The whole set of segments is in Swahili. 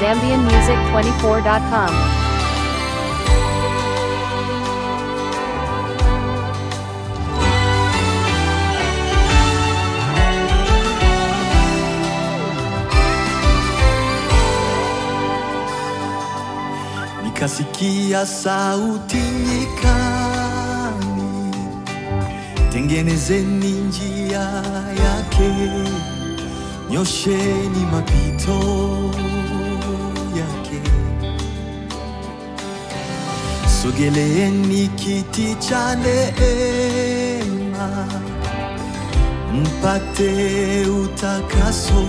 ZambianMusic24.com. Nikasikia sauti nyikani, tengenezeni njia yake, nyosheni mapito yake, sogeleeni kiti cha neema, mpate utakaso.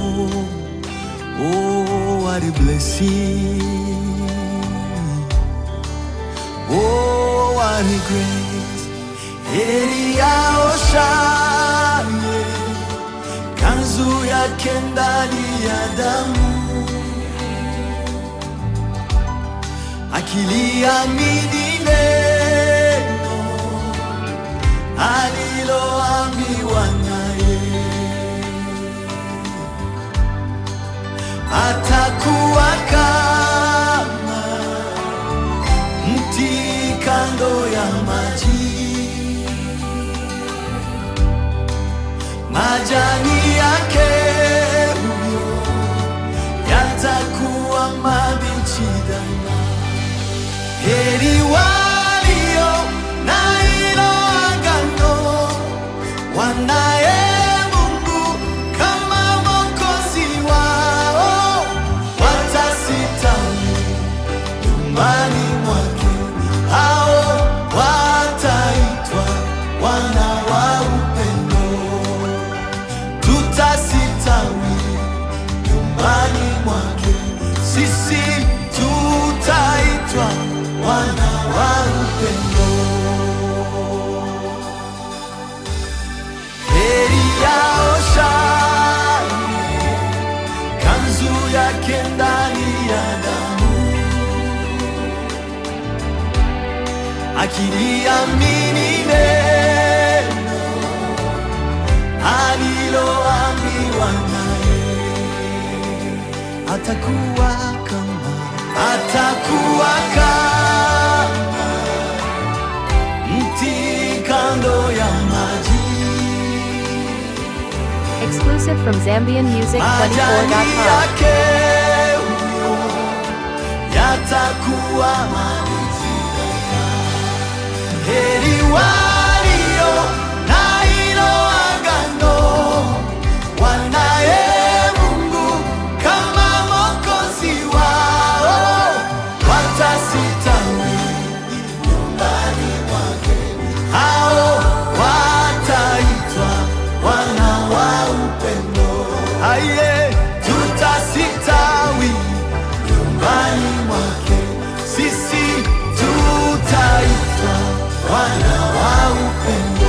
Oh, what a blessing. Oh, what a grace. Heri yao shangwe, kanzu yake ndani ya damu, akiliamini neno aliloambiwa naye, atakuwa kama mti kando ya maji, majani yake huyo yatakuwa mabichi daima. Heri walio na hilo agano, wanaye Mungu kama Mwokozi wao, watasitawi nyumbani mwake, hao wataitwa wana wa upendo. Tutasitawi nyumbani mwake, sisi tutaitwa wana wa upendo. Heri yao shangwe, kanzu yake ndani ya damu akiliamini neno aliloambiwa naye, atakuwa kama atakuwa kama mti kando ya maji, Exclusive from majani ZambianMusic24.com. yake huyo yatakuwa mabichi. Heri walio na hilo agano, wanaye Mungu kama Mwokozi wao, watasitawi nyumbani mwake, hao wataitwa wana wa upendo. Aye, tutasitawi nyumbani mwake, sisi tutaitwa wana wa upendo.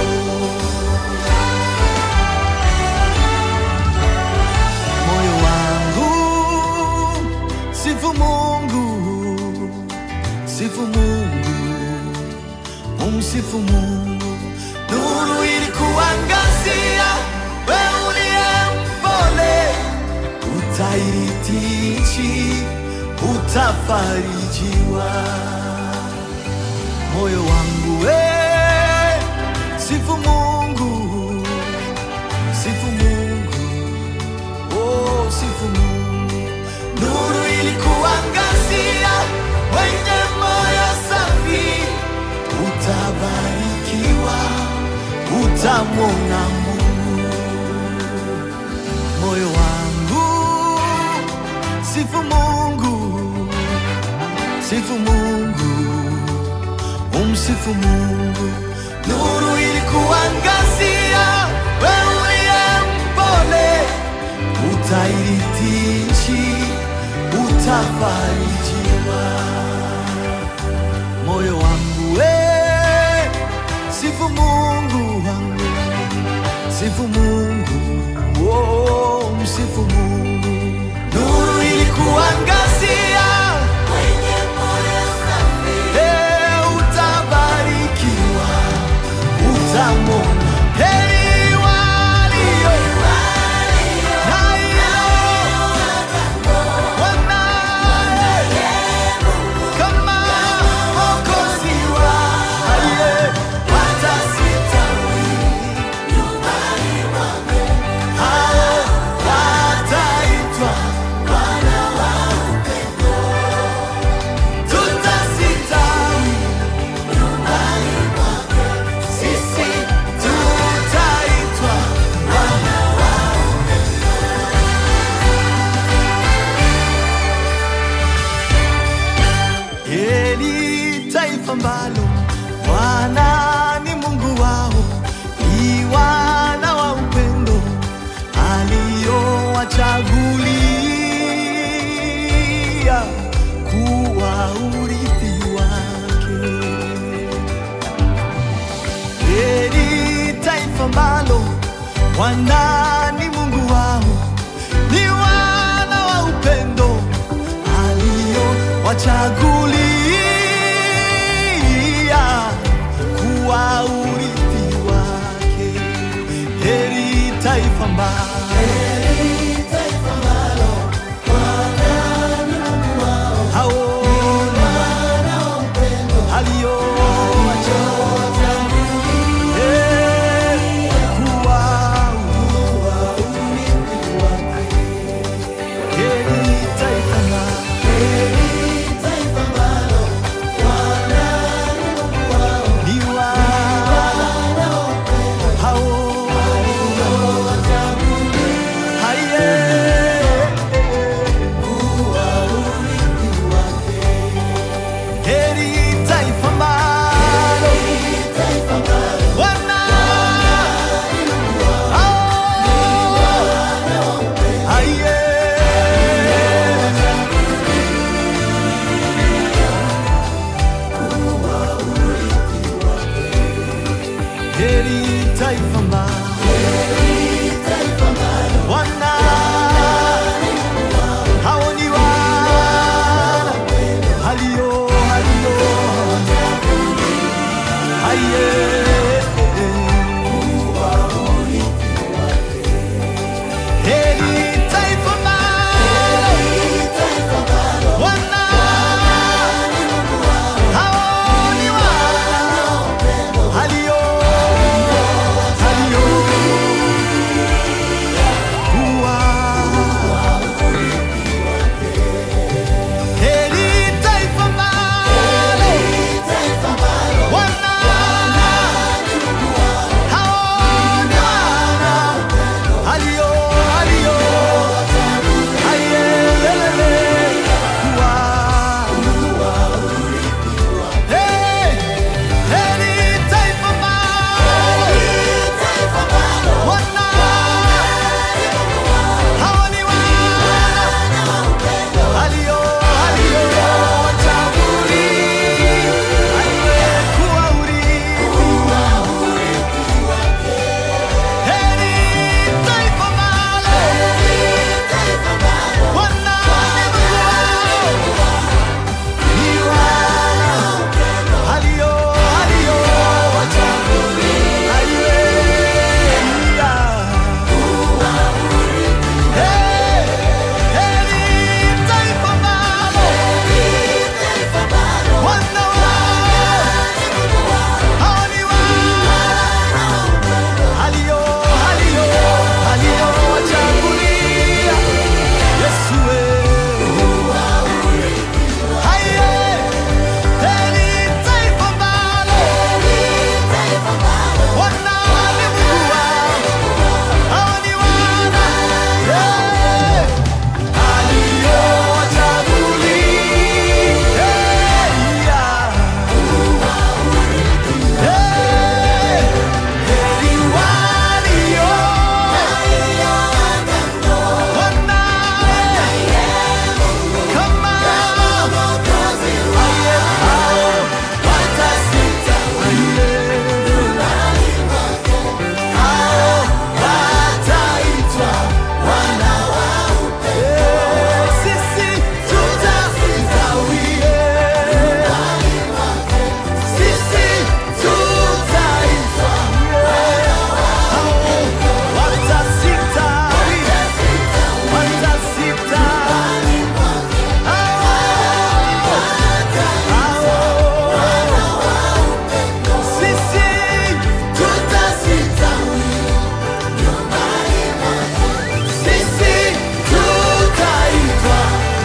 Moyo wangu sifu Mungu, sifu Mungu, umsifu Mungu. Nuru ilikuangazia, wewe uliye mpole, utairithi nchi, utafarijiwa moyo wangu we sifu Mungu, sifu Mungu, oh, sifu Mungu. Nuru ilikuangazia, wenye moyo safi, utabarikiwa, utamwona Mungu. Moyo wangu sifu Mungu, sifu Mungu umsifu Mungu. Nuru ilikuangazia, wewe uliye mpole, utairithi nchi, utafarijiwa. Moyo wangu we, sifu Mungu wangu, sifu Mungu, oh, msifu Mungu. Nuru ilikuangazia, Eh, utabarikiwa, utamwona heri walio na hilo aliowachagulia kuwa urithi wake. Heri taifa ambalo Bwana ni Mungu wao, ni wana wa upendo aliowachagulia kuwa urithi wake. Heri taifa ambalo hao alio Eh, kuwa heri taifa ambalo ni wana hao haye heri taifa ambalo wana hao haye heri taifa ambalo wana hao ni wana halio halio haye heri taifa ambalo wana hao ni wana halio halio kuwa heri taifa ambalo wana hao ni wana halio halio hayelelele kuwa Hey, heri taifa ambalo wana hao ni wana alio alio wachaguli aliyekuwa urithi heri taifa ambalo wana ni wana alio alio wachaguli aliyeia Hey, heri taifa ambalo wana hao ni wana alio alio alio wachagulia Yesu wewe haye heri taifa ambalo wana ni Mungu wao hao ni wana yeah. Sisi tutastawie, sisi tutaitwa hao watasitawi, watasitawi hao sisi tutasitawi, sisi tutaitwa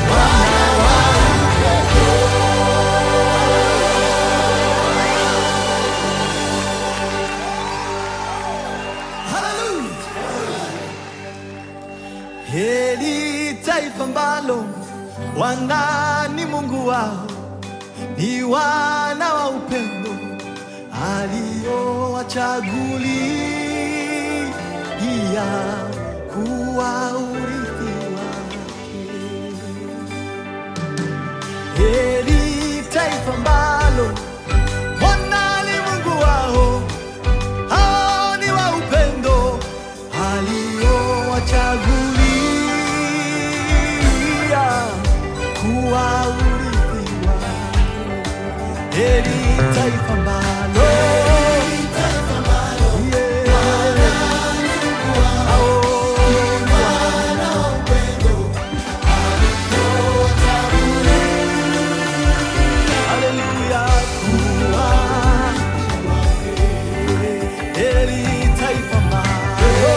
Hallelujah. Heri taifa ambalo Bwana ni Mungu wao, ni wana wa upendo aliowachagulia kuwa urithi heri taifa ambalo Yeah. Hao ni wana Haleluya, kuwa heri taifa ambalo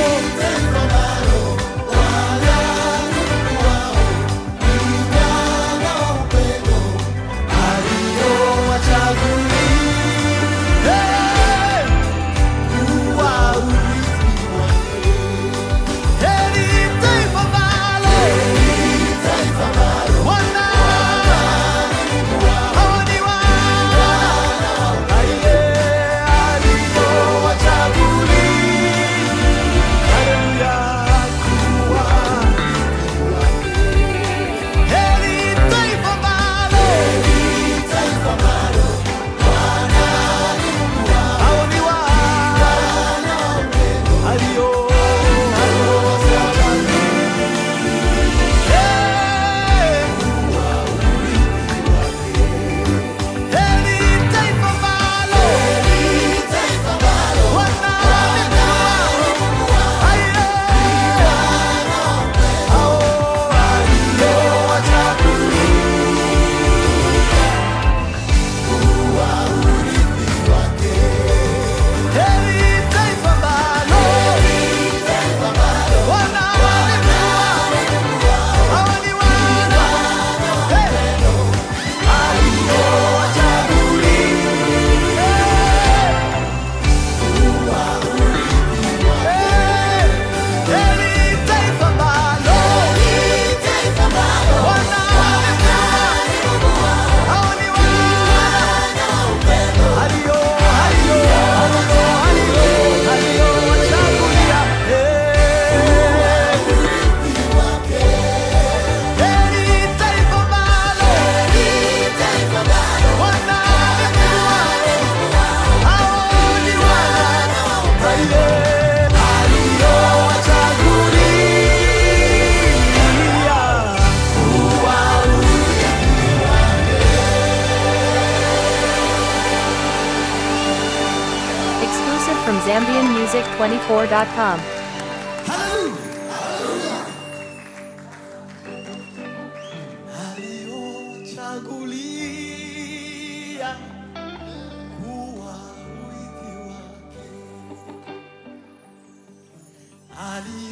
Exclusive from ZambianMusic24.com. Aliochagulia kuwa urithi wake. Ali